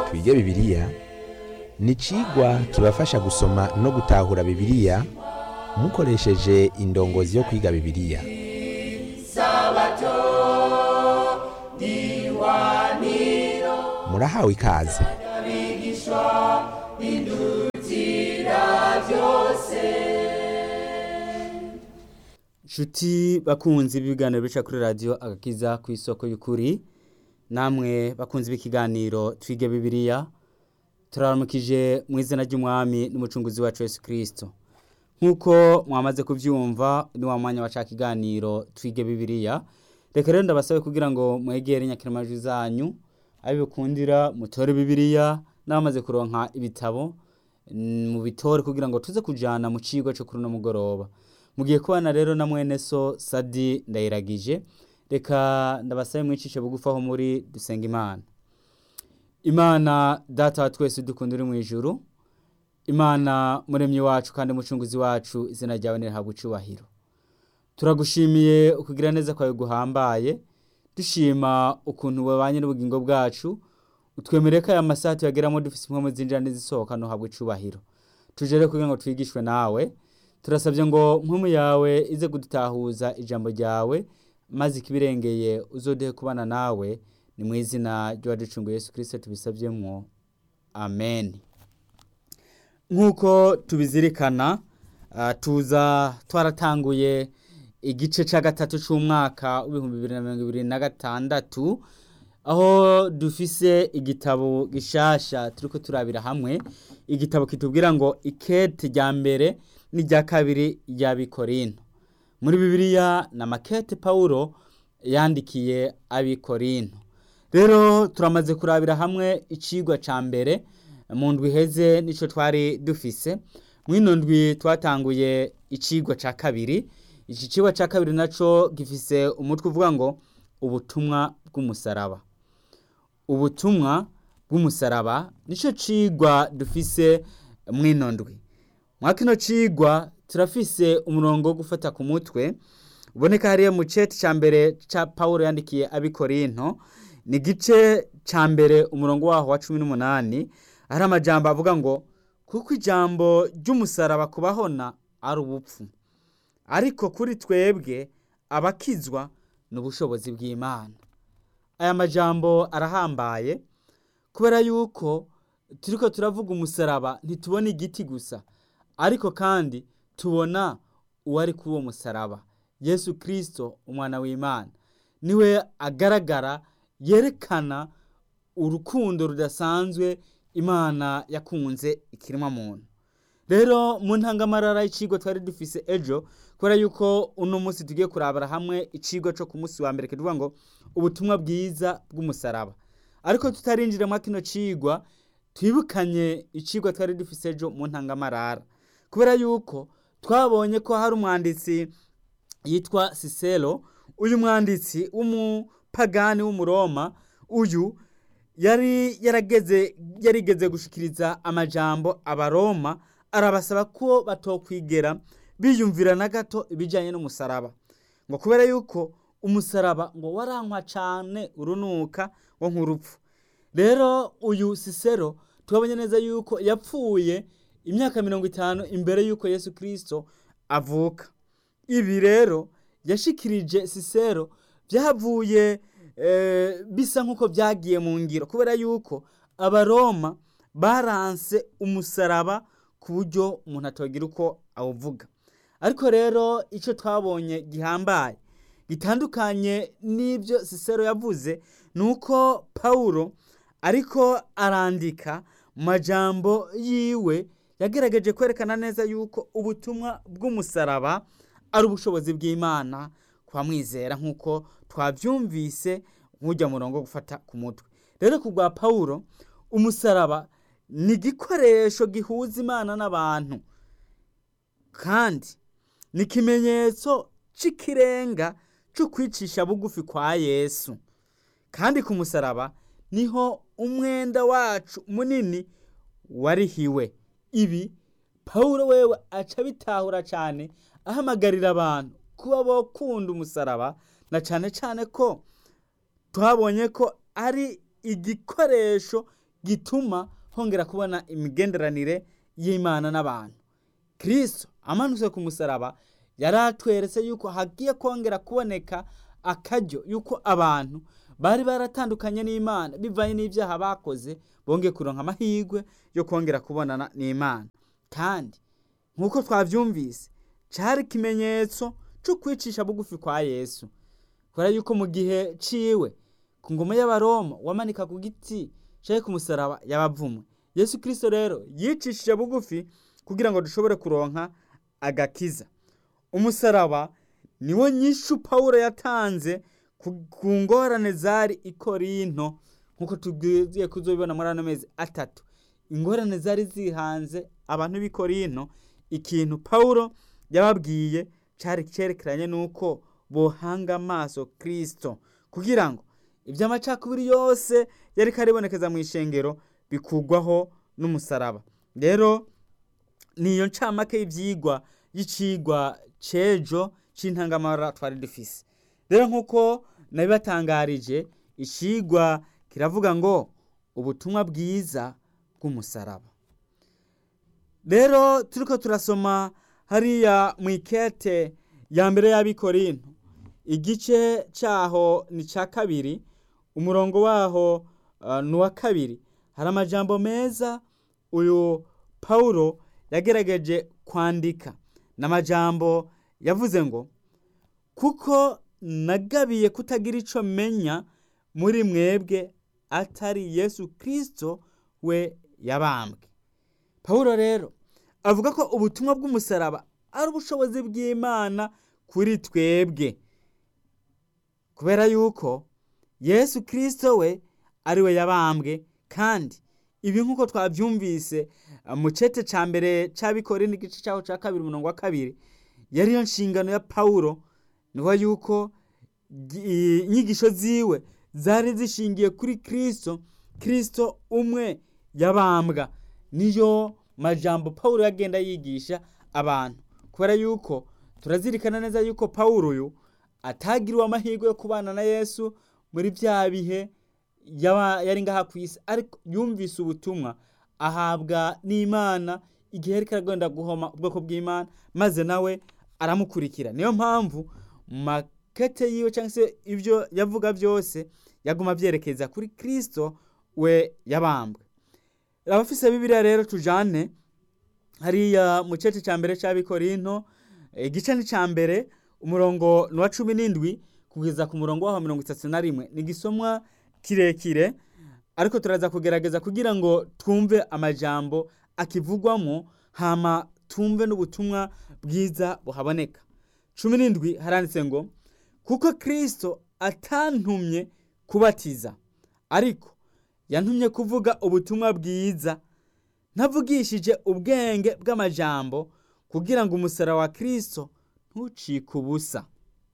twige bibiliya ni icigwa kibafasha gusoma no gutahura bibiliya mukoresheje indongozi yo kwiga bibiliya murahawe ikaze Nshuti bakunzi b'ibiganiro bica kuri radiyo agakiza ku isoko y'ukuri namwe bakunzi b'ikiganiro twige bibiliya turaramukije mu izina ry'umwami n'umucunguzi wacu Yesu Kristo nk'uko mwamaze kubyumva ni wa mwanya waca kiganiro twige bibiliya reka rero ndabasabe kugira ngo mwegere nyakiramajwi zanyu abe bikundira mutore bibiliya n'abamaze kuronka ibitabo mm, mu bitore kugira ngo tuze kujana mu cigwa cyo kuri uno mugoroba mugiye kubana rero na mwene so sadi ndayiragije reka ndabasabe mwicishe bugufi aho muri dusenga imana imana data wa twese dukunda uri mu ijuru imana muremyi wacu kandi mucunguzi wacu izina ryawe nirihabwa icubahiro turagushimiye ukugira neza kwawe guhambaye dushima ukuntu wabanye n'ubugingo bwacu utwemereye ko aya masaha tuyageramo dufise impwemu zinjira n'izisohoka ntuhabwe icubahiro tuje rero kugira ngo twigishwe nawe turasabye ngo mpumu yawe ize kudutahuza ijambo ryawe maze ikibirengeye uzodehe kubana nawe ni mu izina ry'uwaducunguye Yesu Kristo tubisavyemwo amen nk'uko tubizirikana ah, tuza twaratanguye igice ca gatatu c'umwaka w'ibihumbi bibiri na mirongo ibiri na gatandatu aho dufise igitabo gishasha turiko turabira hamwe igitabo kitubwira ngo ikete rya mbere n'irya kabiri ry'abikorinto muri bibiliya na makete pawulo yandikiye abikorinto rero turamaze kurabira hamwe icigwa ca mbere mu ndwi iheze nico twari dufise mw'ino ndwi twatanguye icigwa ca kabiri iki cigwa ca kabiri naco gifise umutwe uvuga ngo ubutumwa bw'umusaraba ubutumwa bw'umusaraba nico cigwa dufise mw'ino ndwi mwa kino cigwa turafise umurongo wo gufata ku mutwe uboneka hariya mu ceti ca mbere ca pawulo yandikiye abikorinto ni igice ca mbere umurongo waho wa cumi n'umunani hari amajambo avuga ngo kuko ijambo ry'umusaraba kubahona ari ubupfu ariko kuri twebwe abakizwa ni ubushobozi bw'imana aya majambo arahambaye kubera yuko turiko turavuga umusaraba ntitubona igiti gusa ariko kandi tubona uwari kuri uwo musaraba yesu kirisito umwana w'imana niwe agaragara yerekana urukundo rudasanzwe imana yakunze ikiremwa muntu rero mu ntangamarara y'icigwa twari dufise ejo kubera yuko uno munsi tugiye kurabara hamwe icigwa co ku munsi wa mbere kivuga ngo ubutumwa bwiza bw'umusaraba ariko tutarinjira mwa kino cigwa twibukanye icigwa twari dufise ejo mu ntangamarara kubera yuko twabonye ko hari umwanditsi yitwa sisero uyu mwanditsi w'umupagani w'umuroma uyu yari yarageze yarigeze gushikiriza amajambo abaroma arabasaba ko batokwigera biyumvira na gato ibijyanye n'umusaraba ngo kubera yuko umusaraba ngo warankwa cyane urunuka ngo nk'urupfu rero uyu sisero tubonye neza yuko yapfuye imyaka mirongo itanu imbere y'uko yesu kirisito avuka ibi rero yashikirije sisero byavuye bisa nk'uko byagiye mu ngiro kubera yuko abaroma baranse umusaraba ku buryo umuntu atagira uko awuvuga ariko rero icyo twabonye gihambaye gitandukanye n'ibyo sisero yavuze ni uko pawulo ariko arandika mu majambo yiwe yagerageje kwerekana neza yuko ubutumwa bw'umusaraba ari ubushobozi bw'imana kwa mwizera nk'uko twabyumvise nk'ujya murongo gufata ku mutwe rero ku bwa pawulo umusaraba ni igikoresho gihuza imana n'abantu kandi ni ikimenyetso cy'ikirenga cyo kwicisha bugufi kwa yesu kandi ku musaraba niho umwenda wacu munini warihiwe ibi pawulo wewe aca bitahura cyane ahamagarira abantu kuba bakunda umusaraba na cyane cyane ko twabonye ko ari igikoresho gituma hongera kubona imigenderanire y'imana n'abantu kirisito amanutse ku musaraba yari atweretse yuko hagiye kongera kuboneka akaryo yuko abantu bari baratandukanye n'imana bivanye n'ibyaha bakoze bongeye kuronka amahirwe yo kongera kubonana n'imana kandi nk'uko twabyumvise cyari ikimenyetso cyo kwicisha bugufi kwa yesu kubera yuko mu gihe ciwe ku ngoma y'abaroma wamanika ku giti cyari ku musaraba yabavumwe yesu kirisito rero yicishije bugufi kugira ngo dushobore kuronka agakiza umusaraba niwo nyishu pawulo yatanze ku ngorane zari i korinto nk'uko tugiye kuzobibona muri ano mezi atatu ingorane zari zihanze abantu b'i korinto ikintu pawulo yababwiye cyari cyerekeranye n'uko bohanga amaso kirisito kugira ngo iby'amacakubiri yose yari karibonekeza mu ishengero bikugwaho n'umusaraba rero niyo ncamake y'ibyigwa y'icigwa cejo c'intangamara twari dufise rero nk'uko nabibatangarije icigwa kiravuga ngo ubutumwa bwiza bw'umusaraba rero turiko turasoma hariya mu ikete ya mbere y'abikorinto igice cyaho ni cya kabiri umurongo waho ni uwa kabiri hari amajambo meza uyu pawulo yagerageje kwandika ni amajambo yavuze ngo kuko nagabiye kutagira icyo menya muri mwebwe atari yesu kirisito we yabambwe pawulo rero avuga ko ubutumwa bw'umusaraba ari ubushobozi bw'imana kuri twebwe kubera yuko yesu kirisito we ari we yabambwe kandi ibi nk'uko twabyumvise mu cete cya mbere cy'abikore n'igice cyaho cya kabiri umurongo wa kabiri yari yo nshingano ya pawulo niho yuko inyigisho ziwe zari zishingiye kuri kirisito kirisito umwe yabambwa niyo majambo pawulo yagenda yigisha abantu kubera yuko turazirikana neza yuko pawulo uyu atagiriwe amahirwe yo kubana na yesu muri bya bihe yari ngaha ku isi ariko yumvise ubutumwa ahabwa n'imana igihe yari karagenda guhoma ubwoko bw'imana maze nawe aramukurikira niyo mpamvu mu makete yiwe cyangwa se ibyo yavuga byose yaguma abyerekeza kuri kirisito we yabambwe abafise bibiriya rero tujane hariya mu cece cya mbere cy'abikorinto igice ni cya mbere umurongo ni uwa cumi n'indwi kugeza ku murongo waho mirongo itatu na rimwe ni igisomwa kirekire ariko turaza kugerageza kugira ngo twumve amajambo akivugwamo hama twumve n'ubutumwa bwiza buhaboneka cumi n'indwi haranditse ngo kuko kirisito atantumye kubatiza ariko yantumye kuvuga ubutumwa bwiza ntavugishije ubwenge bw'amajambo kugira ngo umusara wa kirisito ntucike ubusa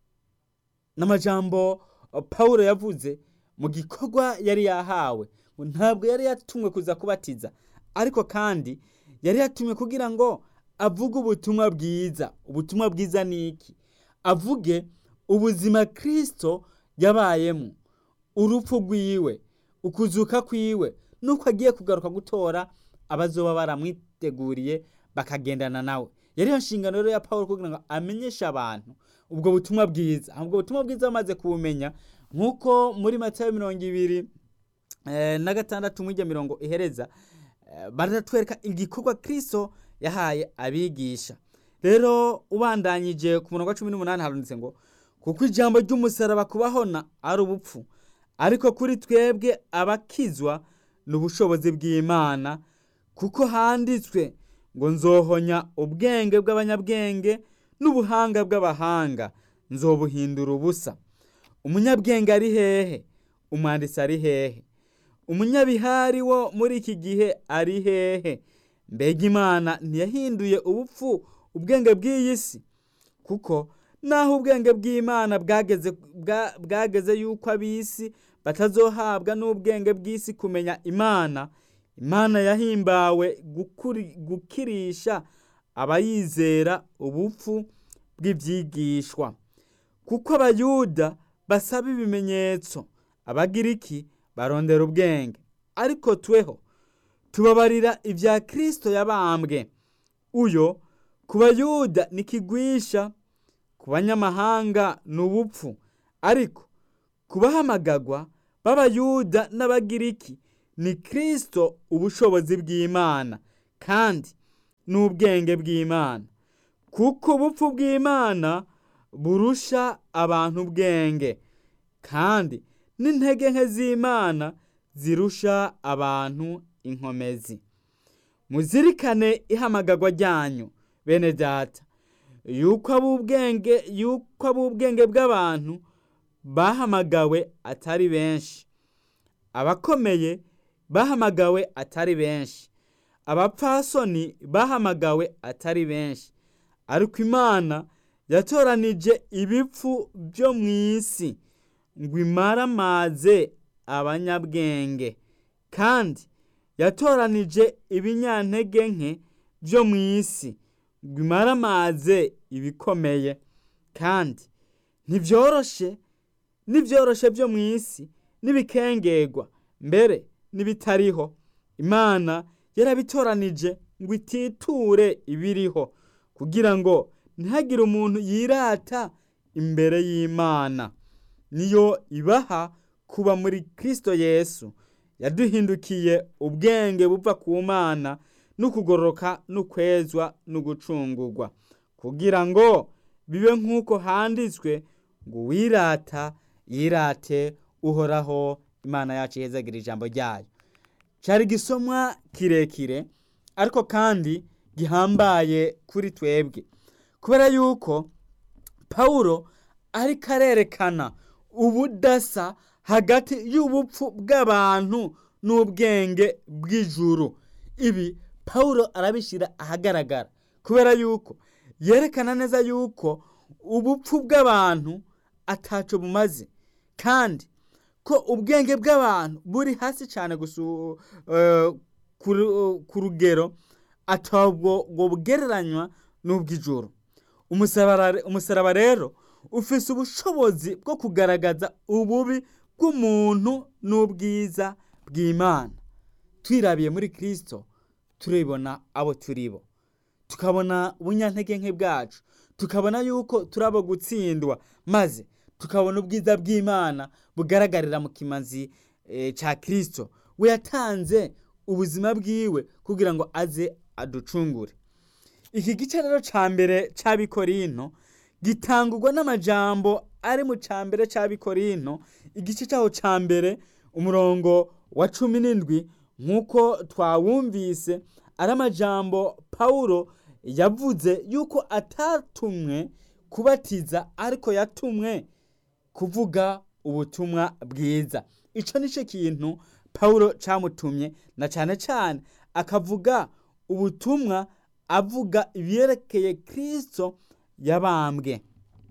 n'amajambo paul yavuze mu gikorwa yari yahawe ngo ntabwo yari yatumwe kuza kubatiza ariko kandi yari yatumwe kugira ngo avuge ubutumwa bwiza ubutumwa bwiza ni iki avuge ubuzima kirisito yabayemo urupfu rwiwe ukuzuka kwiwe nuko agiye kugaruka gutora abazoba baramwiteguriye bakagendana nawe yari yo nshingano rero ya paul kugira ngo amenyeshe abantu ubwo butumwa bwiza ubwo butumwa bwiza bamaze kubumenya nk'uko muri matayo mirongo ibiri na gatandatu mw'ijya mirongo ihereza baratwereka igikorwa kirisito yahaye abigisha rero ubandanyije ku murongo wa cumi n'umunani haranditse ngo kuko ijambo ry'umusaraba kubahona ari ubupfu ariko kuri twebwe abakizwa ni ubushobozi bw'imana kuko handitswe ngo nzohonya ubwenge bw'abanyabwenge n'ubuhanga bw'abahanga nzobuhindura ubusa umunyabwenge ari hehe umwanditsi ari hehe umunyabihari wo muri iki gihe ari hehe mbega imana ntiyahinduye ubupfu ubwenge bw'iyi si kuko naho ubwenge bw'imana bwageze yuko ab'isi batazohabwa n'ubwenge bw'isi kumenya imana imana yahimbawe gukirisha abayizera ubupfu bw'ibyigishwa kuko abayuda basaba ibimenyetso abagiriki barondera ubwenge ariko tweho tubabarira ibya kirisito yabambwe uyo ku bayuda ni kigwisha ku banyamahanga ni ubupfu ariko ku bahamagagwa b'abayuda n'abagiriki ni kirisito ubushobozi bw'imana kandi n'ubwenge bw'imana kuko ubupfu bw'imana burusha abantu ubwenge kandi n'intege nke z'imana zirusha abantu inkomezi muzirikane ihamagagwa ryanyu bene data yuko ab'ubwenge yuko ab'ubwenge bw'abantu bahamagawe atari benshi abakomeye bahamagawe atari benshi abapfasoni bahamagawe atari benshi ariko imana yatoranije ibipfu byo mu isi ngo imaramaze abanyabwenge kandi yatoranije ibinyantege nke byo mu isi ngo imaramaze ibikomeye kandi ntibyoroshe n'ibyoroshe byo mu isi n'ibikengerwa mbere n'ibitariho imana yarabitoranije ngo ititure ibiriho kugira ngo ntihagire umuntu yirata imbere y'imana niyo ibaha kuba muri kirisito yesu yaduhindukiye ubwenge buva ku mana n'ukugororoka n'ukwezwa n'ugucungurwa kugira ngo bibe nk'uko handitswe ngo wirata yirate uhoraho imana yacu ihezagira ijambo ryayo cyari igisomwa kirekire ariko kandi gihambaye kuri twebwe kubera yuko pawulo ariko arerekana ubudasa hagati y'ubupfu bw'abantu n'ubwenge bw'ijuru ibi pawulo arabishyira ahagaragara kubera yuko yerekana neza yuko ubupfu bw'abantu ataco bumaze kandi ko ubwenge bw'abantu buri hasi cyane ku rugero atabwo bugereranywa n'ubw'ijoro umusaraba rero ufise ubushobozi bwo kugaragaza ububi bw'umuntu n'ubwiza bw'imana twirabiye muri kirisito turibona abo turibo tukabona ubunyantege nke bwacu tukabona yuko turabo gutsindwa maze tukabona ubwiza bw'imana bugaragarira mu kimazi cya kirisito we yatanze ubuzima bwiwe kugira ngo aze aducungure iki gice rero cya mbere cy'abikorino gitangurwa n'amajambo ari mu cya mbere cy'abikorino igice cyaho cya mbere umurongo wa cumi n'indwi nk'uko twawumvise ari amajambo pawulo yavuze yuko atatumwe kubatiza ariko yatumwe kuvuga ubutumwa bwiza icyo ni cyo kintu pawulo cyamutumye na cyane cyane akavuga ubutumwa avuga ibyerekeye kirisito yabambwe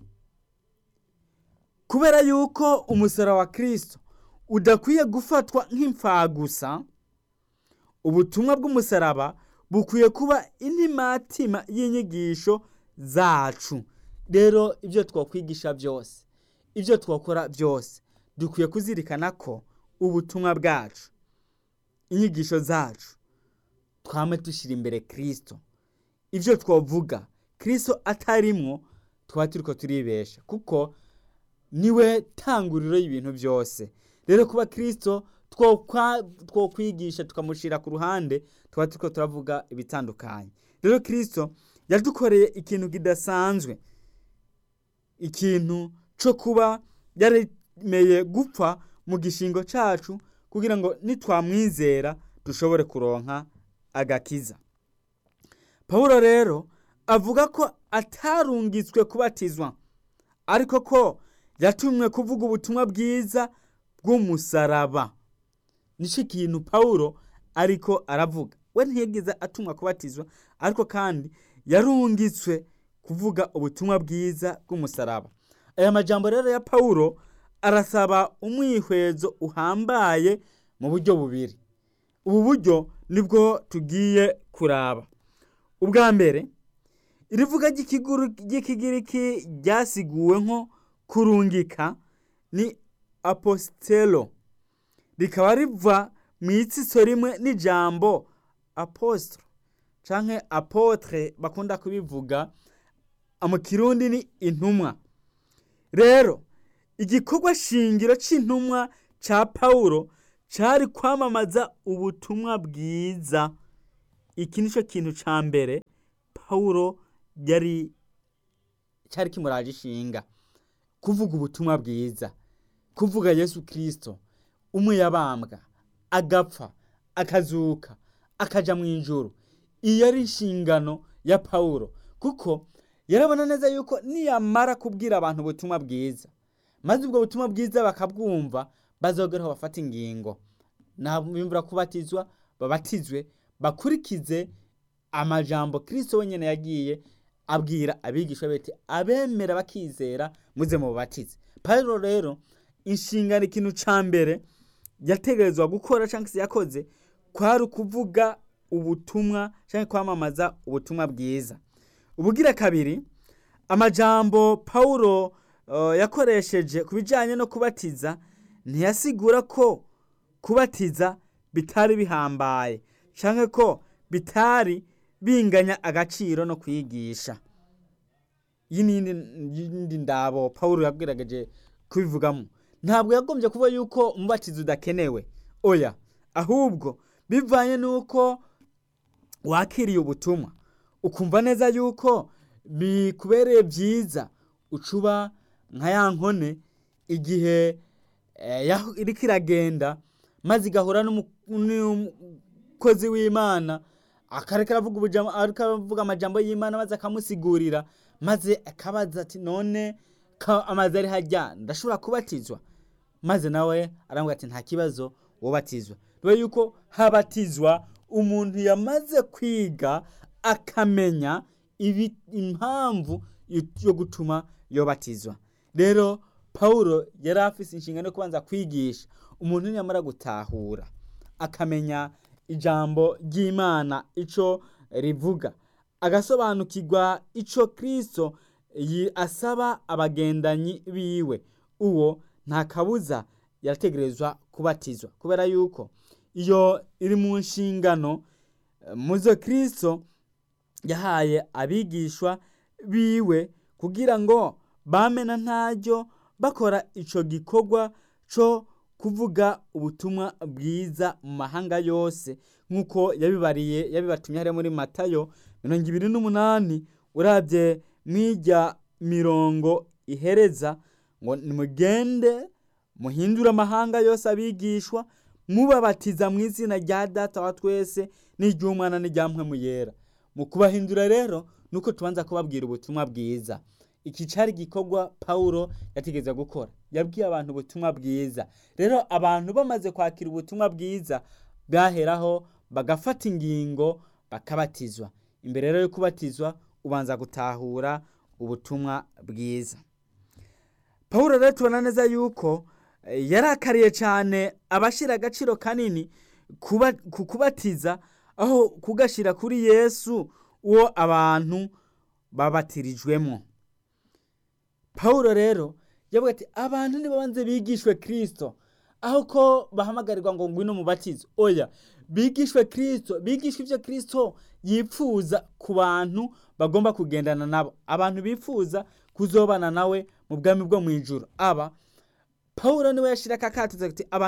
kubera yuko umusoro wa kirisito udakwiye gufatwa nk'imfagusa ubutumwa bw'umusaraba bukwiye kuba intimatima y'inyigisho zacu rero ibyo twakwigisha byose ibyo twakora byose dukwiye kuzirikana ko ubutumwa bwacu inyigisho zacu twame dushyira imbere kirisito ibyo twavuga kirisito atarimwo tuba turi ko turibesha kuko niwe tanguriro y'ibintu byose rero kuba kirisito twokwigisha tukamushyira ku ruhande tuba turi ko turavuga ibitandukanye rero kirisito yadukoreye ikintu kidasanzwe ikintu cyo kuba yaremeye gupfa mu gishingo cyacu kugira ngo nitwamwizera dushobore kuronka agakiza paul rero avuga ko atarungitswe kubatizwa ariko ko yatumwe kuvuga ubutumwa bwiza bw'umusaraba nicyo kintu paul ariko aravuga we ntiyigeze atumwa kubatizwa ariko kandi yarungitswe kuvuga ubutumwa bwiza bw'umusaraba aya majambo rero ya paul arasaba umwihwezo uhambaye mu buryo bubiri ubu buryo nibwo tugiye kuraba ubwa mbere irivuga ry'ikigiriki ryasiguwe nko kurungika ni apositelo rikaba riva mu itsitso rimwe n'ijambo apostro canke apotre bakunda kubivuga mu kirundi ni intumwa rero igikorwa shingiro c'intumwa ca pawulo cari kwamamaza ubutumwa bwiza iki nico kintu ca mbere pawulo yari cari kimuraje ishinga kuvuga ubutumwa bwiza kuvuga yesu kirisito umwe yabambwa agapfa akazuka akaja mu ijuru iyo ari inshingano ya pawulo kuko yarabona neza yuko niyamara kubwira abantu ubutumwa bwiza maze ubwo butumwa bwiza bakabwumva bazogeraho bafata ingingo nabimvura kubatizwa babatizwe bakurikize amajambo kirisito wenyine yagiye abwira abigishwa bete abemera bakizera muze mu bubatize pawulo rero inshingano ikintu ca mbere yategerezwa gukora cyangwa se yakoze kwari ukuvuga ubutumwa cyangwa kwamamaza ubutumwa bwiza ubugira kabiri amajambo pawulo uh, yakoresheje ku bijyanye no kubatiza ntiyasigura ko kubatiza bitari bihambaye cyangwa ko bitari binganya agaciro no kwigisha iyi ni iyindi ndabo pawulo yabwiragaje kubivugamo ntabwo yagombye kuba yuko umubatizo udakenewe oya ahubwo bivanye n'uko wakiriye ubutumwa ukumva neza yuko bikubereye byiza ucuba nka ya nkone igihe iriko iragenda maze igahura n'umukozi w'imana akareka aravuga amajambo y'imana maze akamusigurira maze akabaza ati none amazi ari hajya ndashobora kubatizwa maze nawe arambwira ati nta kibazo wobatizwa niba yuko habatizwa umuntu yamaze kwiga akamenya impamvu yo gutuma yobatizwa rero pawulo yari afite inshingano yo kubanza kwigisha umuntu yamara gutahura akamenya ijambo ry'imana icyo rivuga agasobanukirwa icyo kirisito asaba abagendanyi biwe uwo nta kabuza yarategerezwa kubatizwa kubera yuko iyo iri mu nshingano muzo kirisito yahaye abigishwa biwe kugira ngo bamena ntaryo bakora icyo gikorwa cyo kuvuga ubutumwa bwiza mu mahanga yose nk'uko yabibariye yabibatumye hariya muri matayo mirongo ibiri n'umunani urabye mw'ijya mirongo ihereza ngo nimugende muhindure amahanga yose abigishwa mubabatiza mu izina rya data wa twese n'iry'umwana n'irya mu yera mu kubahindura rero nuko tubanza kubabwira ubutumwa bwiza iki cyari igikorwa pawulo yategeza gukora yabwiye abantu ubutumwa bwiza rero abantu bamaze kwakira ubutumwa bwiza bwaheraho bagafata ingingo bakabatizwa imbere rero yo kubatizwa ubanza gutahura ubutumwa bwiza pawulo rero tubona neza yuko yarakariye cyane abashyira agaciro kanini ku kubatiza aho kugashyira kuri yesu uwo abantu babatirijwemo pawulo rero yavuga ati abantu nibabanze bigishwe kirisito aho ko bahamagarirwa ngo ngwino mubatizo oya bigishwe kirisito bigishwe ibyo kirisito yifuza ku bantu bagomba kugendana nabo abantu bifuza kuzobana nawe mu bwami bwo mu ijoro aba pawulo niwe yashyira akakatiza ati abantu